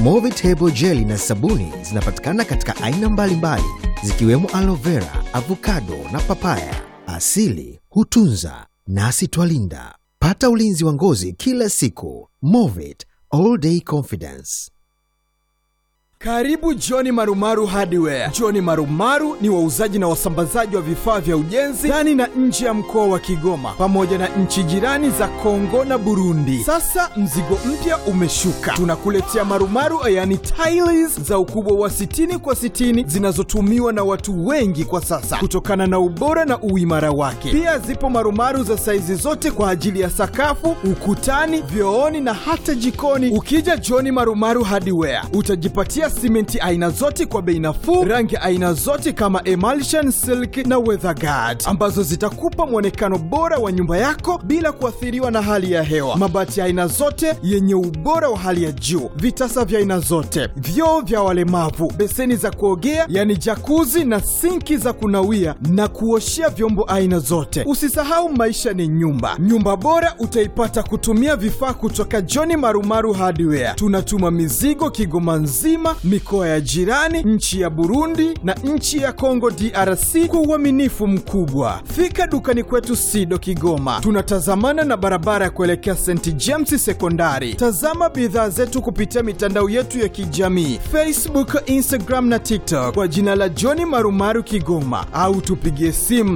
Movitable jeli na sabuni zinapatikana katika aina mbalimbali zikiwemo aloe vera, avocado na papaya. Asili hutunza nasi twalinda. Pata ulinzi wa ngozi kila siku. Movit all day confidence. Karibu Johni Marumaru Hardware. Johni Marumaru ni wauzaji na wasambazaji wa vifaa vya ujenzi ndani na nje ya mkoa wa Kigoma pamoja na nchi jirani za Kongo na Burundi. Sasa mzigo mpya umeshuka, tunakuletea marumaru, yani tiles za ukubwa wa 60 kwa 60 zinazotumiwa na watu wengi kwa sasa kutokana na ubora na uimara wake. Pia zipo marumaru za saizi zote kwa ajili ya sakafu, ukutani, vyooni na hata jikoni. Ukija Johni Marumaru Hardware utajipatia simenti aina zote kwa bei nafuu, rangi aina zote kama emulsion, silk na weatherguard ambazo zitakupa mwonekano bora wa nyumba yako bila kuathiriwa na hali ya hewa. Mabati ya aina zote yenye ubora wa hali ya juu, vitasa vya aina zote, vyoo vya walemavu, beseni za kuogea yani jakuzi na sinki za kunawia na kuoshea vyombo aina zote. Usisahau maisha ni nyumba. Nyumba bora utaipata kutumia vifaa kutoka John Marumaru Hardware. Tunatuma mizigo Kigoma nzima, mikoa ya jirani, nchi ya Burundi na nchi ya Kongo DRC kwa uaminifu mkubwa. Fika dukani kwetu Sido Kigoma, tunatazamana na barabara ya kuelekea St James Sekondari. Tazama bidhaa zetu kupitia mitandao yetu ya kijamii Facebook, Instagram na TikTok kwa jina la John Marumaru Kigoma, au tupigie simu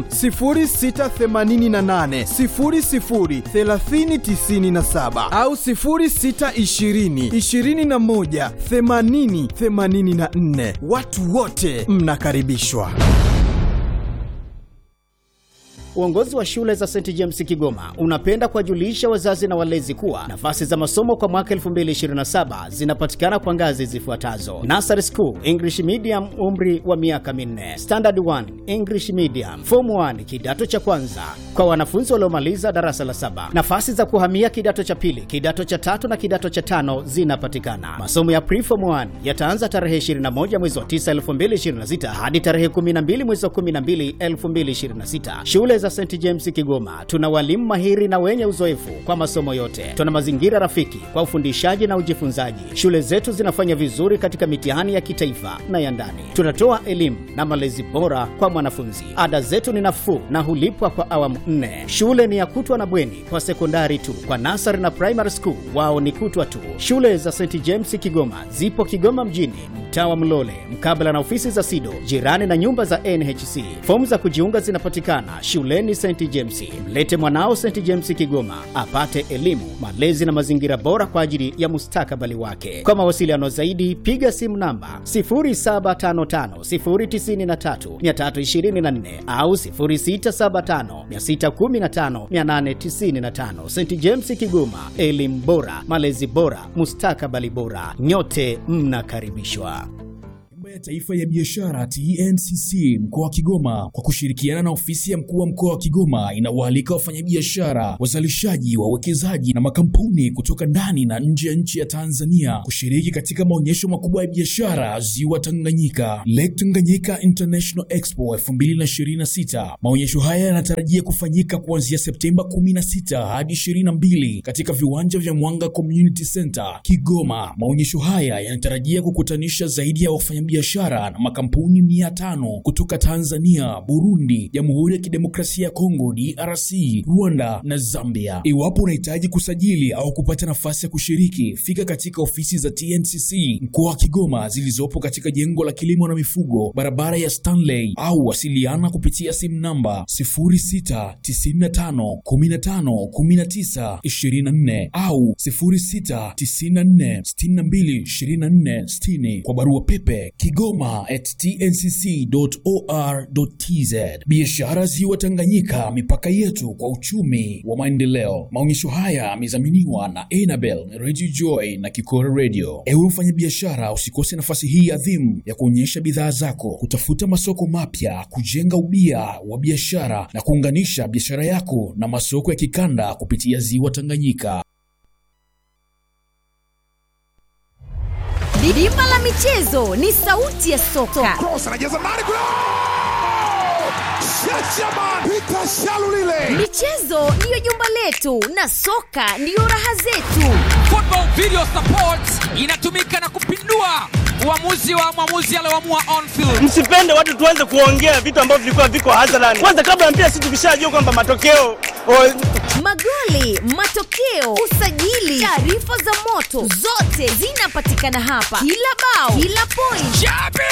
0688 00 3097 au 0620 21 80 84. Watu wote mnakaribishwa. Uongozi wa shule za St James Kigoma unapenda kuwajulisha wazazi na walezi kuwa nafasi za masomo kwa mwaka 2027 zinapatikana kwa ngazi zifuatazo: Nursery School English Medium, umri wa miaka minne; Standard 1 English Medium; Form 1 kidato cha kwanza kwa wanafunzi waliomaliza darasa la saba. Nafasi za kuhamia kidato cha pili, kidato cha tatu na kidato cha tano zinapatikana. Masomo ya Pre-Form 1 yataanza tarehe 21 mwezi wa 9 2026 hadi tarehe 12 mwezi wa 12 2026. Shule za St James Kigoma tuna walimu mahiri na wenye uzoefu kwa masomo yote. Tuna mazingira rafiki kwa ufundishaji na ujifunzaji. Shule zetu zinafanya vizuri katika mitihani ya kitaifa na ya ndani. Tunatoa elimu na malezi bora kwa mwanafunzi. Ada zetu ni nafuu na hulipwa kwa awamu nne. Shule ni ya kutwa na bweni kwa sekondari tu. Kwa nasari na primary school wao ni kutwa tu. Shule za St James Kigoma zipo Kigoma mjini, mtaa wa Mlole, mkabala na ofisi za SIDO, jirani na nyumba za NHC. Fomu za kujiunga zinapatikana shuleni St James. Mlete mwanao St James Kigoma apate elimu, malezi na mazingira bora kwa ajili ya mustakabali wake. Kwa mawasiliano zaidi, piga simu namba 0755093324 au 0675615895. St James Kigoma, elimu bora, malezi bora, mustakabali bora. Nyote mnakaribishwa. Tume ya Taifa ya Biashara TNCC mkoa wa Kigoma kwa kushirikiana na ofisi ya mkuu wa mkoa wa Kigoma inawaalika wafanyabiashara, wazalishaji, wawekezaji na makampuni kutoka ndani na nje ya nchi ya Tanzania kushiriki katika maonyesho makubwa ya biashara Ziwa Tanganyika, Lake Tanganyika International Expo 2026. Maonyesho haya yanatarajia kufanyika kuanzia Septemba 16 hadi 22 katika viwanja vya Mwanga Community Center Kigoma. Maonyesho haya yanatarajia kukutanisha zaidi ya wafanyabiashara na makampuni mia tano kutoka Tanzania, Burundi, Jamhuri ya Kidemokrasia ya Kongo DRC, Rwanda na Zambia. Iwapo unahitaji kusajili au kupata nafasi ya kushiriki, fika katika ofisi za TNCC mkoa wa Kigoma zilizopo katika jengo la kilimo na mifugo, barabara ya Stanley, au wasiliana kupitia simu namba 0695151924 au 0694622460 kwa barua pepe kigoma at tncc.or.tz. Biashara Ziwa Tanganyika, mipaka yetu kwa uchumi wa maendeleo. Maonyesho haya yamedhaminiwa na Enabel Radio Joy na Kikora Radio. Ewe mfanyabiashara, usikose nafasi hii adhimu ya kuonyesha bidhaa zako, kutafuta masoko mapya, kujenga ubia wa biashara na kuunganisha biashara yako na masoko ya kikanda kupitia Ziwa Tanganyika. Bima la michezo ni sauti ya soka. Cross anajaza ndani kule. Shachaman Peter Shalulile. Michezo ndiyo jumba letu na soka ndiyo raha zetu. Football Video Support inatumika na kupindua uamuzi wa mwamuzi alioamua on field. Msipende watu tuanze kuongea vitu ambavyo vilikuwa viko hadharani. Kwanza kabla ya mpira, sisi tukishajua kwamba matokeo o, Magoli, matokeo, usajili, taarifa za moto, zote zinapatikana hapa. Kila bao, kila point, Jabir!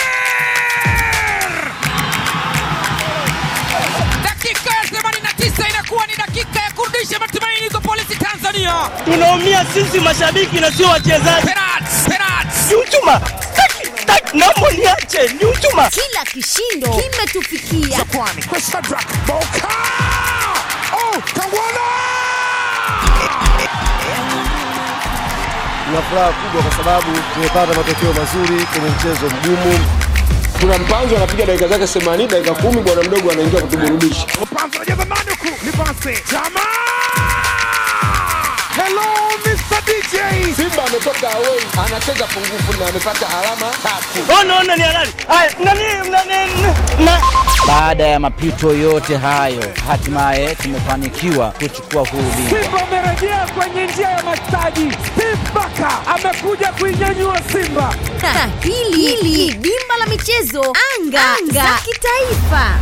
Dakika ya 89 inakuwa ni dakika ya kurudisha matumaini kwa polisi Tanzania. tunaumia sisi mashabiki na sio wachezaji. Penalti, penalti. Ni uchuma, Taki, taki, naomba niache, ni uchuma. kila kishindo kimetufikia. Chris Shadrack. Boka. Oh, Kangwana. Tuna furaha kubwa kwa sababu tumepata matokeo mazuri kwenye mchezo mgumu. Kuna mpanzo anapiga dakika zake 80 dakika kumi, bwana mdogo anaingia kutuburudisha. Mpanzo anajaza Manuku. Ni pasi. Chama. Hello, Mr. DJ. Simba ametoka away, anacheza pungufu na amepata alama tatu. Ona, ona ni halali. Haya, nani, nani, na Baada ya mapito yote hayo, hatimaye tumefanikiwa kuchukua huu ubingwa. Simba amerejea kwenye njia ya mastaji. Steve Baka amekuja kuinyanyua Simba. Na hili hili dimba la michezo anga, anga. za kitaifa.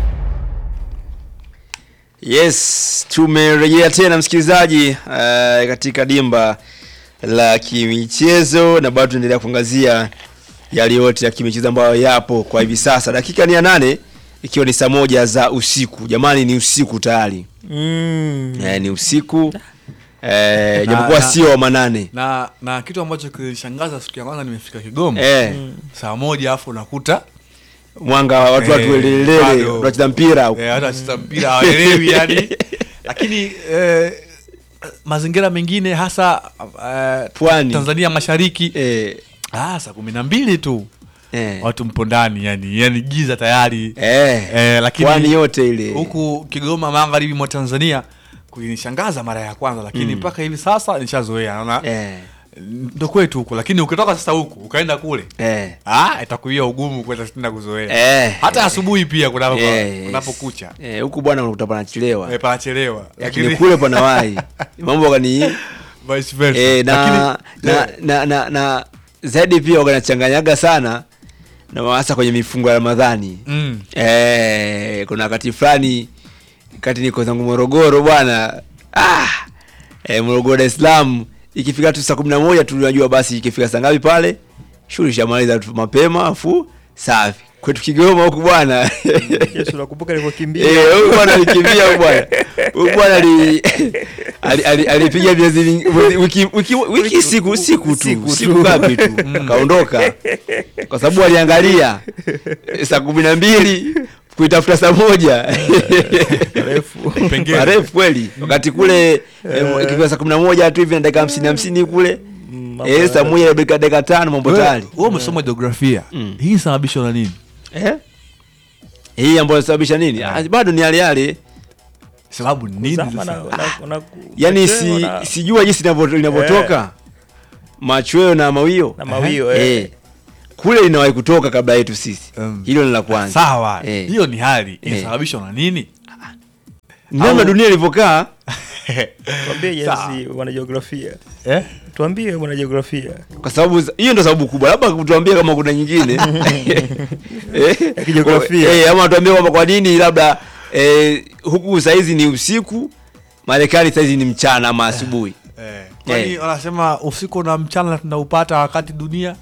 Yes, tumerejea tena msikilizaji uh, katika dimba la kimichezo na bado tunaendelea kuangazia yale yote ya kimichezo ambayo yapo kwa hivi sasa. Dakika ni ya nane ikiwa ni saa moja za usiku. Jamani, ni usiku tayari Mm. eh, ni usiku eh, Na- japokuwa na- sio wa manane na na kitu ambacho kilishangaza siku ya kwanza nimefika Kigoma Eh. saa moja afu unakuta mwanga wa watu watu Eh, welelele bado. tunacheza mpira huko. eh, hata wacheza mpira hawaelewi yani lakini eh, mazingira mengine hasa eh, Pwani. Tanzania mashariki eh, ah, saa kumi na mbili tu eh. watu mpo ndani yani, yani giza tayari Eh, eh, lakini pwani yote ile huku Kigoma magharibi mwa Tanzania kunishangaza mara ya kwanza lakini Mm. mpaka hivi sasa nishazoea naona eh, ndo kwetu huku lakini ukitoka sasa huku ukaenda kule eh, ah, itakuia ugumu kwenda tena kuzoea eh, hata asubuhi pia kunapo- Yes. kunapokucha eh, huku bwana unakuta panachelewa eh, panachelewa lakini kule panawahi mambo kani vice versa eh, na, Lakini- na, na, na, na zaidi pia wanachanganyaga sana na hasa kwenye mifungo ya Ramadhani mm. eh, kuna wakati fulani kati niko zangu Morogoro bwana ah, eh, Morogoro Dar es Salaam ikifika tu saa kumi na moja tu unajua basi ikifika saa ngapi pale shughuli shamaliza tu mapema afu safi kwetu Kigoma huku bwana Yesu nakumbuka nilivyokimbia. Eh, huyu bwana alikimbia huyu bwana. Huyu bwana ali ali- ali- alipiga miezi mingi- mwezi- wiki wiki wiki siku siku tu Siku tu. siku ngapi tu kaondoka kwa sababu aliangalia eh, saa kumi na mbili kuitafuta saa moja Pengine. marefu kweli wakati kule eh, ikifika saa kumi na moja tu hivi na dakika hamsini hamsini kule eh, saa moja na dakika dakika tano mambo Wewe- tayari wewe umesoma jiografia Mm. hii sababishwa na nini eh? hii ambayo inasababisha nini Ah, bado ni yale yale sababu ni nini Zama sasa? na- na- na- yani machweo si, na- sijua jinsi inavyo- inavyotoka machweo na mawio Na mawio, eh. eh. kule linawahi kutoka kabla yetu sisi Um, hilo ni la kwanza sawa Eh. hiyo ni hali Eh. inasababishwa na nini namna Au- dunia ilivyokaa Tuambie Sawa. Jensi wanajiografia. eh? Tuambie wanajiografia. kwa sababu za- hiyo ndo sababu kubwa labda tuambie kama kuna nyingine eh, Ya kijiografia. eh, ama tuambie kwamba kwa nini labda eh, huku saizi ni usiku marekani saizi ni mchana ama asubuhi Eh. kwani Eh. wanasema usiku na mchana tunaupata wakati dunia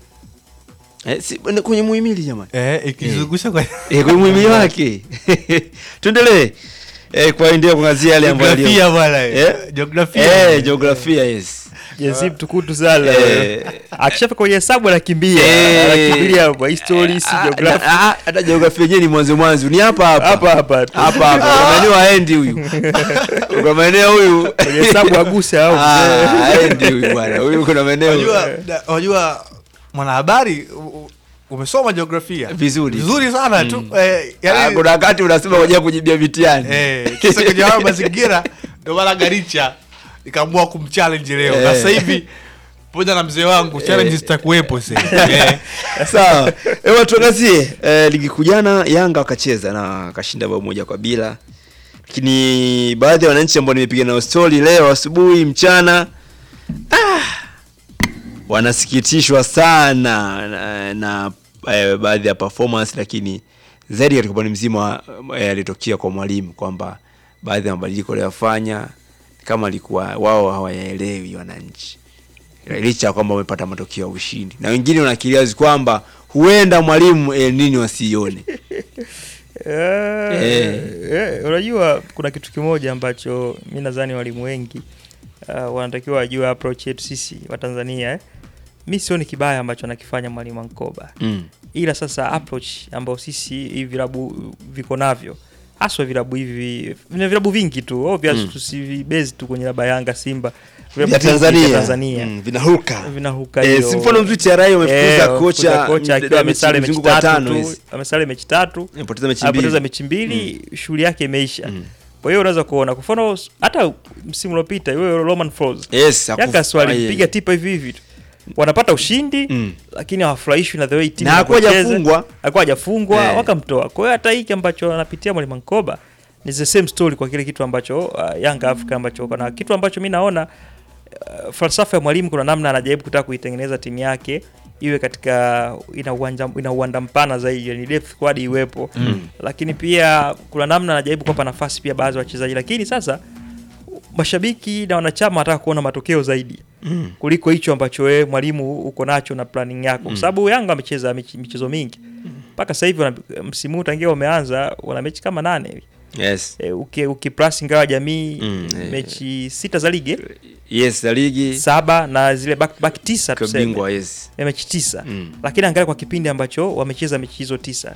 eh, si, kwenye muhimili jamani eh, ikizungusha kwa eh, kwenye muhimili wake tuendelee eh, kuendelea kuangazia yale ambayo jiografia bwana Eh? jiografia eh, jiografia yes Jensi mtukutu sana. Eh. Akishafika kwenye hesabu anakimbia. Eh. Anakimbilia hapo history, si Ah, geography. ah, ah, hata jiografia yenyewe ni mwanzo mwanzo ni hapa hapa Hapa hapa tu. hapa hapa kwa maeneo haendi huyu kwa maeneo huyu Kwenye hesabu aguse au Ah, mzee. haendi huyu bwana huyu kuna maeneo unajua da- unajua mwanahabari u- u- umesoma jiografia Vizuri. vizuri sana tu eh, Ah, yani, kuna wakati unasema kwa ajili ya kujibia mitihani eh, kisa kwenye hayo mazingira ndio maana garicha ikaamua kumchallenge leo na Eh. sasa hivi pamoja na mzee wangu challenge zitakuwepo sasa eh. sawa ewa tuangazie eh, ligi kuu jana yanga wakacheza na wakashinda bao moja kwa bila lakini baadhi ya wananchi ambao nimepiga nao stori leo asubuhi mchana wanasikitishwa sana na, na eh, baadhi ya performance lakini zaidi katika upande mzima eh, yalitokea kwa mwalimu kwamba baadhi ya mabadiliko aliyofanya kama alikuwa wao hawayaelewi wananchi licha ya kwamba wamepata matokeo ya ushindi na wengine wanakilia wazi kwamba huenda mwalimu El Nino asione Eh, Eh. eh, unajua kuna kitu kimoja ambacho mi nadhani walimu wengi uh, wanatakiwa wajue approach yetu sisi wa Tanzania eh. Mi sioni kibaya ambacho anakifanya mwalimu Ankoba Mm. ila sasa approach ambayo sisi hivi vilabu viko navyo haswa vilabu hivi vina vilabu vingi tu obvious Mm. tusivibase tu kwenye laba Yanga Simba Vya Vilabu vingi Tanzania. vya Tanzania Mm, vinahuka. vinahuka Eh, hiyo. si mfano mzuri TRA wamefukuza Eh, kocha, wamefukuza kocha m- akiwa mechi amesale mechi mzunguko wa tatu tano tu hizi. amesale mechi tatu Amepoteza mechi amepoteza mbili. mechi mbili shughuli yake imeisha kwa hiyo unaweza kuona kwa mfano hata msimu uliopita yule Roman Falls Yes, hakuf- Yanga swali aye. piga tipa hivi hivi tu wanapata ushindi lakini hawafurahishwi na the way team Na hakuwa inavyocheza. hajafungwa. hakuwa hajafungwa Eh. wakamtoa kwa hiyo hata hiki ambacho anapitia mwalimu Nkoba ni the same story kwa kile kitu ambacho uh, Yanga Africa ambacho kuna kitu ambacho mi naona uh, falsafa ya mwalimu kuna namna anajaribu kutaka kuitengeneza timu yake iwe katika ina uwanja ina uwanda mpana zaidi yani depth squad iwepo Mm. lakini pia kuna namna anajaribu kuwapa nafasi pia baadhi ya wachezaji lakini sasa mashabiki na wanachama wanataka kuona matokeo zaidi Mm. kuliko hicho ambacho wewe mwalimu uko nacho na planning yako kwa Mm. sababu Yanga amecheza mich- michezo mingi mpaka sasa hivi wana- msimu huu tangia umeanza wana mechi kama nane hivi Yes. e, uki, ukiplus ingawa jamii Mm, eh. mechi sita za ligi eh? Yes, za ligi saba na zile back, back tisa Kwa tuseme. bingwa, yes. ya mechi tisa Mm. lakini angalia kwa kipindi ambacho wamecheza mechi hizo tisa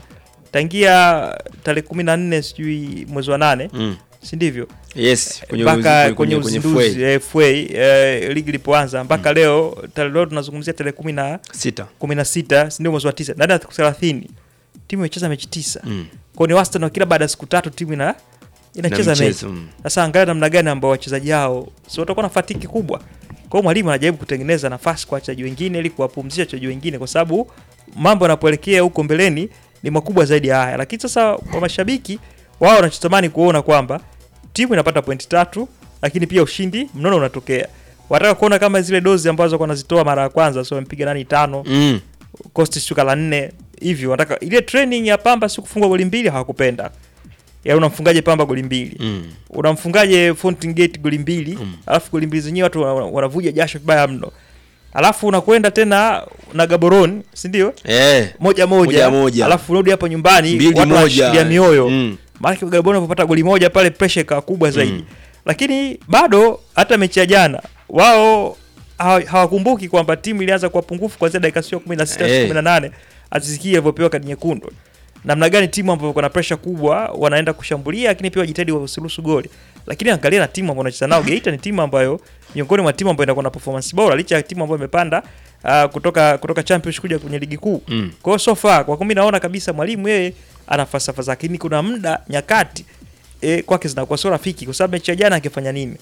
tangia tarehe kumi na nne sijui mwezi wa nane Mm. si ndivyo Yes, kwenye mpaka uzi- kwenye kwenye- kwenye uzinduzi FA. eh, FA eh, ligi ilipoanza mpaka leo tarehe leo tunazungumzia tarehe kumi na Sita. kumi na sita si ndio mwezi wa tisa ndani ya siku thelathini timu imecheza mechi tisa Mm. kwao ni wastani wa kila baada ya siku tatu timu ina inacheza mchezo, mechi mm. sasa angalia namna gani ambao wachezaji hao si watakuwa na fatiki kubwa kwao mwalimu anajaribu kutengeneza nafasi kwa wachezaji wengine ili kuwapumzisha wachezaji wengine kwa sababu mambo yanapoelekea huko mbeleni ni makubwa zaidi ya haya lakini sasa kwa mashabiki wao wanachotamani kuona kwamba timu inapata pointi tatu lakini pia ushindi mnono unatokea wataka kuona kama zile dozi ambazo wanazitoa mara ya kwanza so wamepiga nani tano Mm. Coast shuka la nne hivyo wanataka ile training ya Pamba si kufungwa goli mbili hawakupenda ya unamfungaje Pamba goli mbili Mm. unamfungaje Fountain Gate goli mbili alafu goli mbili zenyewe watu wana- wana- wanavuja jasho vibaya mno alafu unakwenda tena na Gaborone si ndio Eh. moja moja, Moja moja. alafu unarudi hapo nyumbani Mbili watu moja. wanashikilia mioyo Mm. maana Gaborone wanapopata goli moja pale pressure ikawa kubwa zaidi lakini bado hata mechi ya jana wao hawa- hawakumbuki kwamba timu ilianza kwa pungufu kuanzia dakika sio 16 Eh. 18 azisikie alivyopewa kadi nyekundu namna gani timu ambayo kuna pressure kubwa wanaenda kushambulia lakini pia wajitahidi wasiruhusu goli lakini angalia na timu ambayo wanacheza nao Geita ni timu ambayo miongoni mwa timu ambayo inakuwa na performance bora licha ya timu ambayo imepanda uh, kutoka kutoka championship kuja kwenye ligi kuu Mm. kwa hiyo so far kwa kumi naona kabisa mwalimu yeye ana falsafa zake lakini kuna muda nyakati e, kwake zinakuwa sio rafiki kwa sababu mechi ya jana angefanya nini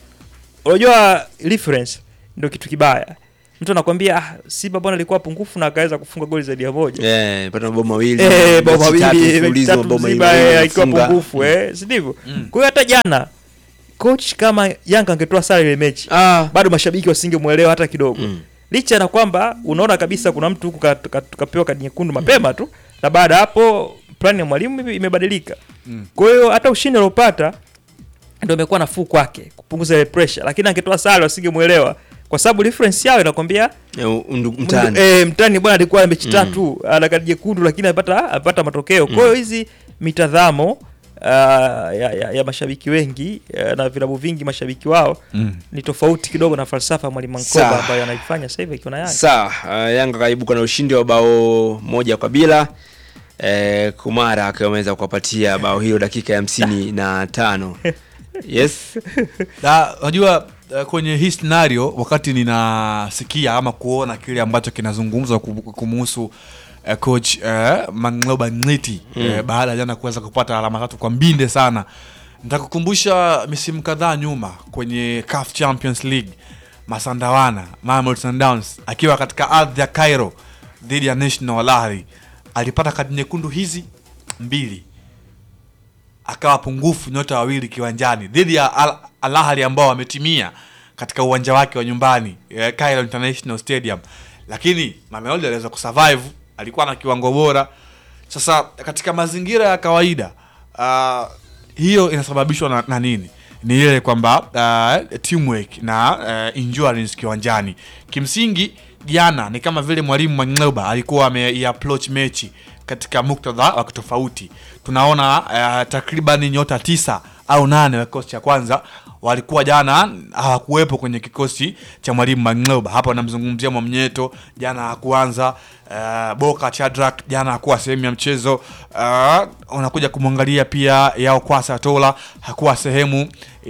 unajua reference ndio kitu kibaya mtu anakwambia ah, Simba bwana alikuwa pungufu na akaweza kufunga goli zaidi ya moja Eh, pata mabao mawili. Eh, bao mechi tatu mawili mechi mfululizo, tatu mabao Simba mawili eh, akiwa wamefunga. pungufu eh, si ndivyo? Kwa hiyo hata jana coach kama Yanga angetoa sare ile mechi bado mashabiki wasingemwelewa hata kidogo licha na kwamba unaona kabisa kuna mtu huku ka- ka- kapewa kadi nyekundu mapema tu na baada ya hapo plani ya mwalimu ime- imebadilika Mm. kwa hiyo hata ushindi aliopata ndio imekuwa nafuu kwake kupunguza ile pressure lakini angetoa sare wasingemwelewa kwa sababu reference yao inakwambia Eh, undu- mtani. eh, mtani bwana alikuwa na mechi tatu ana kadi nyekundu lakini amepata amepata matokeo kwa hiyo hizi mitazamo uh, ya, ya, ya mashabiki wengi uh, na vilabu vingi mashabiki wao Mm. ni tofauti kidogo na falsafa ya mwalimu Sawa. Mankoba ambayo anaifanya sasa hivi akiwa na Yanga Sawa, uh, Yanga kaibuka na ushindi wa bao moja kwa bila. Eh, Kumara akiwa ameweza kuwapatia bao hilo dakika ya hamsini na tano. Yes. Na unajua eh, kwenye hii scenario wakati ninasikia ama kuona kile ambacho kinazungumzwa kum- kumuhusu eh, coach eh, Mangloba Ngiti Mm. eh, baada ya jana kuweza kupata alama tatu kwa mbinde sana nitakukumbusha misimu kadhaa nyuma kwenye CAF Champions League Masandawana Mamelodi Sundowns akiwa katika ardhi ya Cairo dhidi ya National Al Ahly alipata kadi nyekundu hizi mbili akawa pungufu nyota wawili kiwanjani dhidi ya Al- Al Ahly ambao wametimia katika uwanja wake wa nyumbani eh, Cairo International Stadium, lakini Mamelodi aliweza kusurvive, alikuwa na kiwango bora. Sasa katika mazingira ya kawaida uh, hiyo inasababishwa na, na nini? Ni ile kwamba uh, teamwork na uh, endurance kiwanjani. Kimsingi jana ni kama vile mwalimu Mangleba alikuwa ameiapproach mechi katika muktadha wa tofauti. Tunaona uh, takriban nyota tisa au nane wa kikosi cha kwanza walikuwa jana hawakuwepo kwenye kikosi cha mwalimu Mangleba. Hapa namzungumzia Mwamnyeto, jana hakuanza. Uh, Boka Chadrak jana hakuwa sehemu ya mchezo. Uh, unakuja kumwangalia pia Yao Kwasa Tola hakuwa sehemu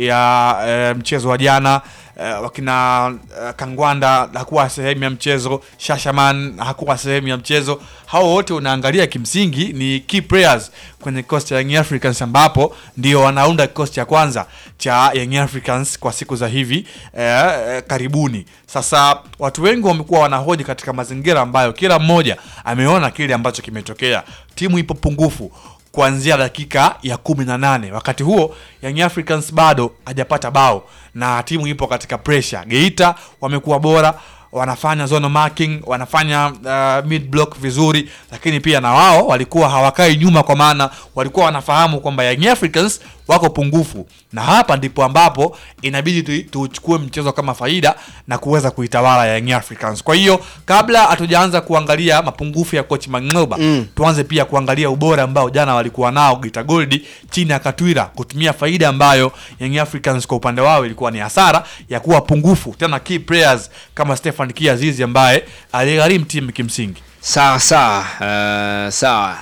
ya uh, mchezo wa jana. Uh, wakina uh, Kangwanda hakuwa sehemu ya mchezo. Shashaman hakuwa sehemu ya mchezo. Hao wote unaangalia kimsingi ni key players kwenye kikosi cha Young Africans ambapo ndio wanaunda kikosi cha kwanza cha Young Africans kwa siku za hivi eh, eh, karibuni. Sasa watu wengi wamekuwa wanahoji katika mazingira ambayo kila mmoja ameona kile ambacho kimetokea. Timu ipo pungufu kuanzia dakika ya kumi na nane. Wakati huo Young Africans bado hajapata bao na timu ipo katika pressure. Geita wamekuwa bora wanafanya zone marking, wanafanya uh, mid block vizuri, lakini pia na wao walikuwa hawakai nyuma, kwa maana walikuwa wanafahamu kwamba Young Africans wako pungufu, na hapa ndipo ambapo inabidi tuchukue mchezo kama faida na kuweza kuitawala Young Africans. Kwa hiyo kabla hatujaanza kuangalia mapungufu ya coach Mangleba mm. tuanze pia kuangalia ubora ambao jana walikuwa nao Geita Gold chini ya Katwira, kutumia faida ambayo Young Africans kwa upande wao ilikuwa ni hasara ya kuwa pungufu, tena key players kama Stefan Kiazizi ambaye aligharimu timu kimsingi. Sawa sawa, uh, sawa.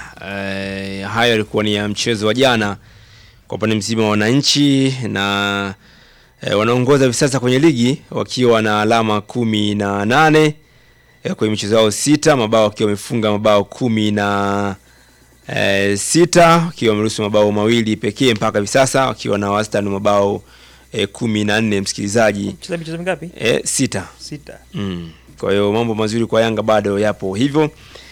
Uh, hayo yalikuwa ni ya mchezo wa jana kwa upande mzima wa wananchi na eh, wanaongoza hivi sasa kwenye ligi wakiwa na alama kumi na nane eh, kwenye michezo yao sita, mabao wakiwa wamefunga mabao kumi na eh, sita wakiwa wameruhusu mabao mawili pekee mpaka hivi sasa wakiwa na wastani wa mabao eh, kumi na nne msikilizaji Cheza michezo mingapi? eh, sita Sita. mm. kwa hiyo mambo mazuri kwa Yanga bado yapo hivyo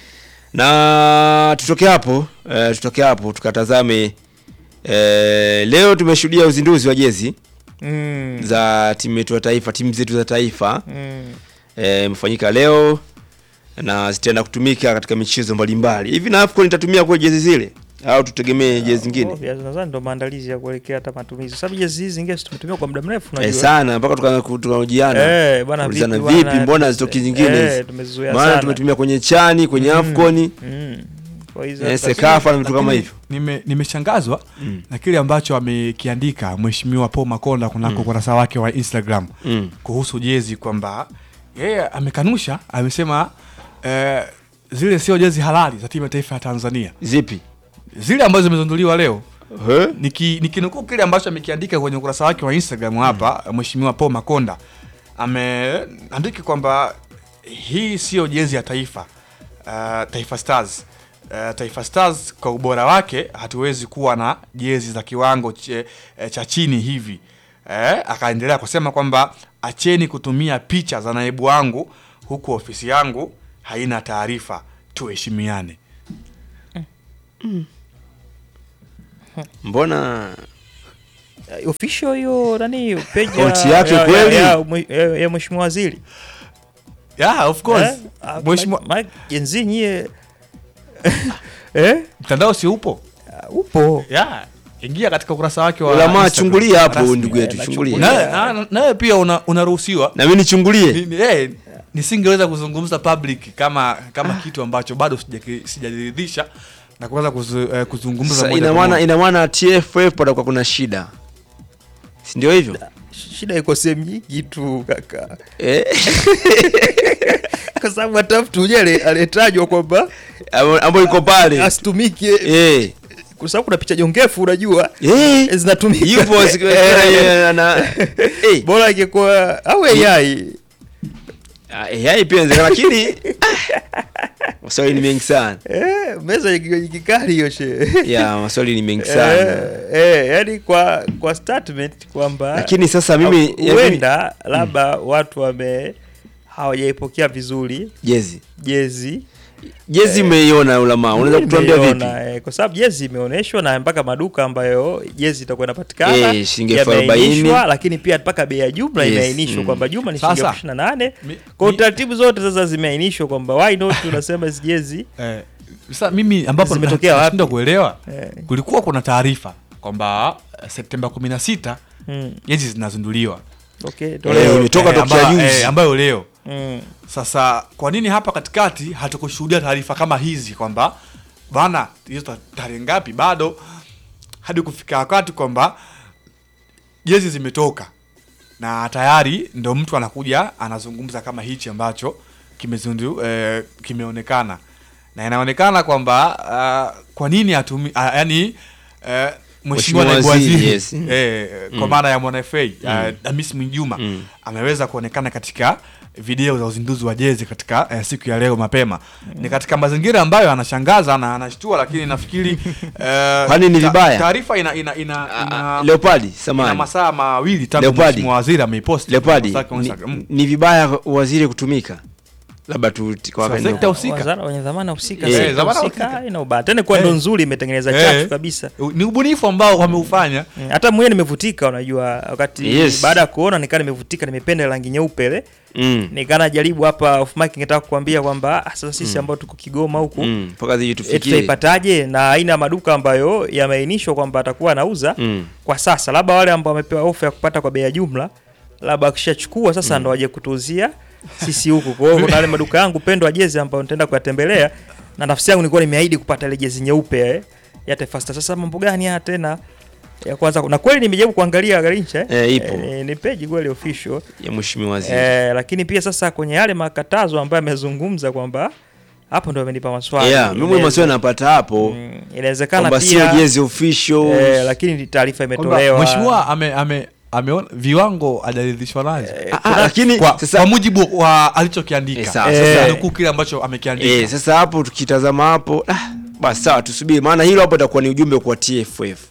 na tutoke hapo eh, tutoke hapo tukatazame eh, leo tumeshuhudia uzinduzi wa jezi Mm. za timu yetu ya taifa timu zetu za taifa Mm. eh, imefanyika leo na zitaenda kutumika katika michezo mbalimbali hivi na AFCON itatumia kwa jezi zile au tutegemee jezi zingine Obvious, nadhani ndo maandalizi ya kuelekea hata matumizi. Sababu jezi hizi zingine si tumetumia kwa muda mrefu Eh, unajua. sana mpaka tukaanza ku- tukahojiana Eh, bwana Kuulizana vipi vipi bwana, mbona zitoki zingine eh, hizi tumezizoea maana sana. tumetumia kwenye chani kwenye AFCON Mm. Kwa hizo eh, hata- Sekafa na vitu kama Lakini hivyo nime- nimeshangazwa na kile ambacho amekiandika mheshimiwa Paul Makonda kunako Mm. ukurasa wake wa Instagram Mm. kuhusu jezi kwamba yeye amekanusha, amesema eh, zile sio jezi halali za timu ya taifa ya Tanzania. Zipi? Zile ambazo zimezinduliwa leo. Niki- Nikinukuu kile ambacho amekiandika kwenye ukurasa wake wa Instagram hapa, mheshimiwa Paul Makonda ameandika kwamba hii sio jezi ya taifa uh, Taifa Stars. Uh, Taifa Stars kwa ubora wake hatuwezi kuwa na jezi za kiwango che, eh, cha chini hivi. Eh, akaendelea kusema kwamba acheni kutumia picha za naibu wangu huku ofisi yangu haina taarifa, tuheshimiane. mbona Eh, official hiyo nani page Akaunti yake ya- kweli? ya- ya mwe- ya- ya mheshimiwa waziri. Yeah, of course. Eh? Mheshimiwa- Ma- ma- jenzi nyie eh? Mtandao si upo? upo. Yeah. Ingia katika ukurasa wake wa Ulama, Instagram. chungulia hapo Rasmi. ndugu yetu, Eh, chungulia. na- na- Nawe pia una- unaruhusiwa na mimi nichungulie Ni- ni- eh, nisingeweza kuzungumza public kama kama kitu ambacho bado sijaki- sijajiridhisha na kuweza kuzu, eh, kuzungumza Sasa moja ina kwa maana moja. ina maana TFF patakuwa kuna shida si ndio hivyo Shida iko sehemu nyingi tu kaka. Eh. Kwa sababu hata mtu mwenyewe ale- aliyetajwa kwamba ambayo iko pale asitumike eh. Kwa sababu kuna picha jongefu unajua eh. zinatumika. Yupo, siku- Eh. eh, ana- eh. Bora ingekuwa au AI. Ah, AI pia inawezekana lakini ah, maswali ni mengi sana Eh, meza ikikali hiyo she. ya maswali ni mengi sana Eh, eh, yani kwa kwa statement kwamba Lakini sasa mimi- au- ya huenda labda watu wame hawajaipokea vizuri jezi jezi jezi umeiona ulama unaweza kutuambia vipi Nimeiona, eh, kwa sababu jezi imeonyeshwa na mpaka maduka ambayo jezi itakuwa inapatikana Eh, shilingi elfu arobaini. yameainishwa, lakini pia mpaka bei ya jumla Yes, imeainishwa mm. kwamba jumla ni shilingi Sasa, elfu ishirini na nane kwa taratibu zote sasa zimeainishwa kwamba why not unasema hizi jezi Eh, sasa mimi ambapo Zimetokea wapi? nashindwa kuelewa Eh. kulikuwa kuna taarifa kwamba eh, Septemba 16 Mm. jezi zinazinduliwa Okay, Eh, imetoka tokea ambayo- juzi. eh, ambayo leo Mm. sasa kwa nini hapa katikati hatukushuhudia taarifa kama hizi kwamba bana hizo ta- tarehe ngapi bado hadi kufika wakati kwamba jezi zimetoka na tayari ndo mtu anakuja anazungumza kama hichi ambacho kimezundu eh, kimeonekana na inaonekana kwamba uh, kwa nini atumi uh, yani uh, mheshimiwa Mheshimiwa naibu waziri, waziri yes. eh, kwa Mm. maana ya mwana FA uh, Mm. Damis Mwinjuma Mm. ameweza kuonekana katika video za uzinduzi wa jezi katika eh, siku ya leo mapema ni katika mazingira ambayo anashangaza na anashtua lakini nafikiri eh, Kwani ni ta- vibaya? taarifa ina ina ina, ina, Leopardi, ina samahani. masaa mawili tangu Leopardi. mheshimiwa waziri ameiposti Leopardi, kwenye ni, Instagram. Mm. ni vibaya waziri kutumika labda tu kwa wakati sekta huu. husika. Wazara wenye dhamana husika Eh, sekta dhamana husika husika. ina ubaya tena kwa ndo Eh. nzuri imetengeneza Eh. chachu kabisa ni ubunifu ambao wameufanya Mm, hata mwenyewe nimevutika unajua wakati Yes. baada ya kuona nikaa nimevutika nimependa rangi nyeupe ile Mm. nikaa najaribu hapa off mic ningetaka kukuambia kwamba ah, sasa sisi ambao tuko Kigoma huku Mm, mpaka ziji eh, tufikie. tutaipataje na aina ya maduka ambayo yameainishwa kwamba atakuwa anauza Mm. kwa sasa labda wale ambao wamepewa ofa ya kupata kwa bei ya jumla labda akishachukua sasa ndo waje kutuuzia sisi huku kwa hiyo kuna yale maduka yangu pendwa jezi ambayo nitaenda kuyatembelea na nafsi yangu nilikuwa nimeahidi kupata ile jezi nyeupe eh, ya Taifa Stars sasa mambo gani haya tena ya kwanza na kweli nimejaribu kuangalia Garincha Eh, ipo. eh, ni page kweli official ya mheshimiwa waziri eh, lakini pia sasa kwenye yale makatazo ambayo amezungumza kwamba hapo ndo amenipa maswali yeah, mimi Inaweza- maswali napata hapo Mm, inawezekana kwamba sio pia jezi official eh, lakini taarifa Kwamba imetolewa mheshimiwa ame, ame, ameona viwango hajaridhishwa nazo Ah, ah, lakini kwa, sasa kwa mujibu wa alichokiandika Eh, sawa, Sasa sasa- nukuu kile ambacho amekiandika eh, sasa hapo tukitazama hapo ah, basi sawa tusubiri maana hilo hapo itakuwa ni ujumbe kwa TFF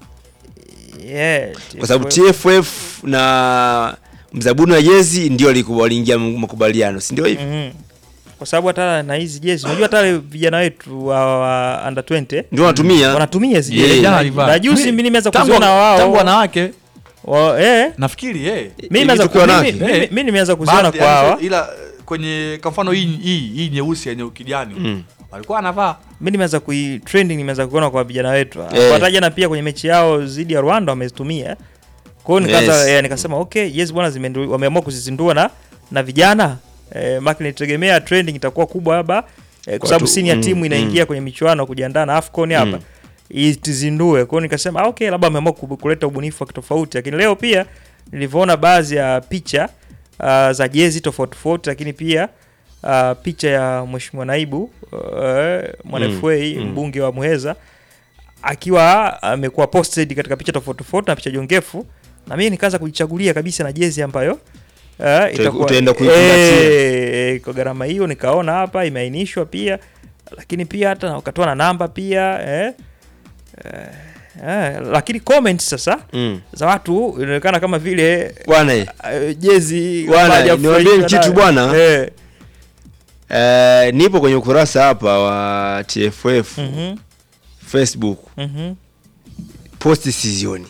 yeah, kwa sababu TFF na mzabuni wa jezi ndio walikuwa waliingia makubaliano si ndio hivi Mhm. kwa sababu hata na hizi jezi unajua hata wale vijana wetu wa, wa under 20 ndio wanatumia wanatumia hizi Yeah. jezi Jana na, alivaa. na juzi Mi- mimi nimeweza tangu- kuziona wao tangu wanawake wa, eh, nafikiri eh. mimi nimeweza tukiwa ku- wanawake? mimi- mimi- mimi nimeanza kuziona Baadhi, kwa yani, hawa ila kwenye kwa mfano hii hii hii nyeusi yenye ukijani Mm. walikuwa anavaa mimi nimeanza kui trending nimeanza kuona kwa vijana wetu Eh. hata jana pia kwenye mechi yao dhidi ya Rwanda wamezitumia kwa hiyo nikaanza Yes. eh, nikasema okay yes bwana zimendu- wameamua kuzizindua na na vijana eh, maki nitegemea trending itakuwa kubwa hapa eh, kwa sababu Watu- senior mm, timu inaingia kwenye michuano kujiandaa na AFCON hapa Mm. itizindue kwa hiyo nikasema ah, okay labda wameamua ku- kuleta ubunifu wa kitofauti lakini leo pia nilivyoona baadhi ya picha uh, za jezi tofauti tofauti lakini pia uh, picha ya mheshimiwa naibu uh, mwana Mm, FA mm. mbunge wa Muheza akiwa amekuwa posted katika picha tofauti tofauti na picha jongefu na mimi nikaanza kujichagulia kabisa na jezi ambayo uh, itakuwa utaenda kuikumbatia. eh, kwa gharama hiyo nikaona hapa imeainishwa pia lakini pia hata wakatoa na namba pia eh, eh, eh, lakini comments sasa mm. za watu inaonekana kama vile bwana eh, eh, jezi Bwana, kama hajafurahishwa niwaambie kitu nayo. bwana. eh, eh, nipo kwenye ukurasa hapa wa TFF mhm, Facebook mhm, posti sizioni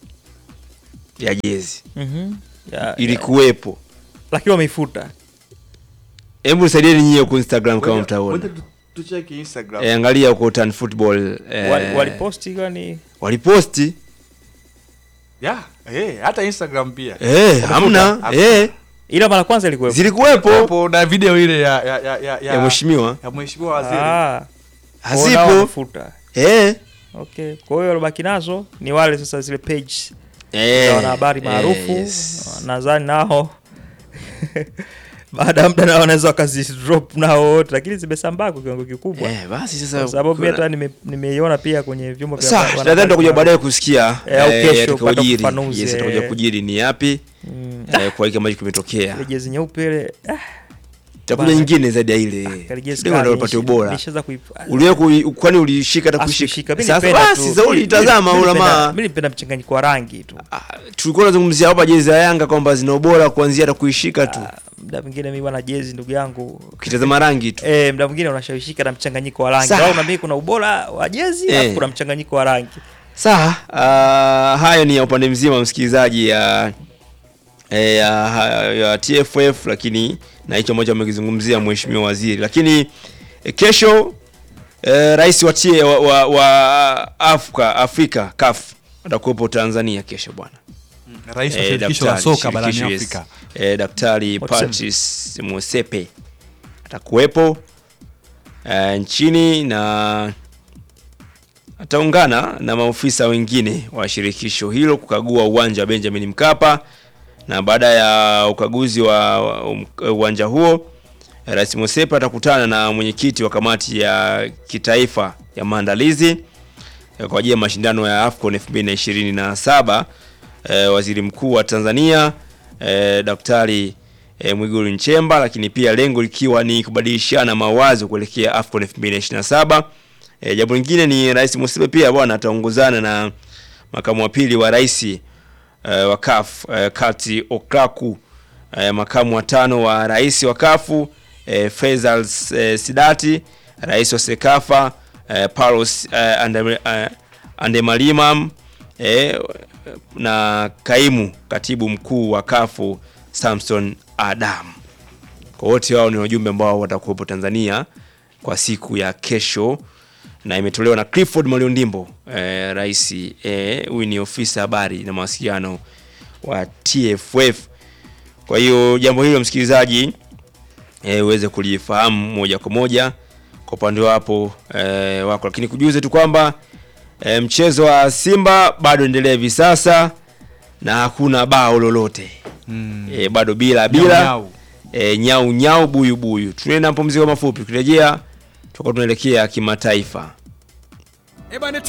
ya jezi mhm. Ya- ya- ilikuwepo lakini wameifuta hebu nisaidieni nyie huko Instagram kama Ngoja- mtaona ngoja tu- tucheki Instagram eh, angalia huko Tan Football eh, Wali- waliposti kwani waliposti yeah, eh, hata Instagram pia eh, hamna Hakuna. eh, ila mara kwanza ilikuwepo zilikuwepo hapo na video ile ya ya ya ya, ya mheshimiwa ya mheshimiwa waziri Ah, kwa nao hazipo wamefuta. eh, okay kwa hiyo walobaki nazo ni wale sasa zile page eh, za wanahabari maarufu yes. nadhani nao baada ya muda nao wanaweza wakazidrop nao wote lakini zimesambaa kwa kiwango kikubwa Eh, basi sasa kwa sababu kuna- mimi hata nime- nimeiona pia kwenye vyombo vya Sawa, habari- nadhani tutakuja baadaye kusikia Eh, au eh, kesho yatakayo kupata kujiri. ufafanuzi, Yes, atakuja eh. kujiri ni yapi Mm. eh, kwa hiki ambacho kimetokea ile jezi nyeupe ile ah, itakuja Bana. nyingine zaidi ya ile Kali jezi Lengo kali, ndio upate nisha- ubora nishaanza kuipa- uliwe kui- kwani ulishika hata Ah, kushika sikushika. Mimi sasa nilipenda basi tu. sasa Mimi- ulitazama mimi ula nilipenda- maa mimi nilipenda mchanganyiko wa rangi tu tulikuwa tunazungumzia hapa jezi za Yanga kwamba zina ubora kuanzia hata kuishika tu muda mwingine mimi bwana jezi ndugu yangu ukitazama rangi tu eh muda mwingine unashawishika na mchanganyiko wa rangi Sawa. au na mimi kuna ubora wa jezi Eh. alafu kuna mchanganyiko wa rangi Sawa, uh, hayo ni ya upande mzima msikilizaji ya eh, ya, ya, ya TFF lakini na hicho ambacho amekizungumzia mheshimiwa waziri. Lakini eh, kesho eh, rais wa, tie, wa, wa, wa Afrika, Afrika CAF atakuwepo Tanzania kesho bwana. Rais wa Eh, shirikisho la daktari, soka barani shirikisho, yes. Afrika. Eh, Daktari Motsepe. Patrice Motsepe atakuwepo eh, nchini na ataungana na maofisa wengine wa shirikisho hilo kukagua uwanja wa Benjamin Mkapa, na baada ya ukaguzi wa wa- um- uwanja huo Rais Motsepe atakutana na mwenyekiti wa kamati ya kitaifa ya maandalizi eh, kwa ajili ya mashindano ya AFCON 2027 eh, waziri mkuu wa Tanzania eh, Daktari eh, Mwigulu Nchemba, lakini pia lengo likiwa ni kubadilishana mawazo kuelekea AFCON 2027. E, jambo lingine ni Rais Motsepe pia bwana ataongozana na makamu wa pili wa rais e, wa CAF e, Kati Okraku e, makamu wa tano wa rais wa CAF e, Faisal e, Sidati, rais wa Sekafa e, Paulos e, Ande, e, Andemalimam e, na kaimu katibu mkuu wa CAF Samson Adam. Kwa wote wao ni wajumbe ambao watakuwepo Tanzania kwa siku ya kesho na imetolewa na Clifford Maliondimbo eh, rais eh, huyu ni ofisa habari na mawasiliano wa TFF. Kwa hiyo jambo hilo msikilizaji eh, uweze kulifahamu moja kwa moja kwa upande wapo eh, wako, lakini kujuze tu kwamba eh, mchezo wa Simba bado endelea hivi sasa na hakuna bao lolote Mm. eh, bado bila bila Nyau, eh, nyau nyau buyu buyu. Tunaenda mapumziko mafupi, tukirejea tutakuwa tunaelekea kimataifa. Ebane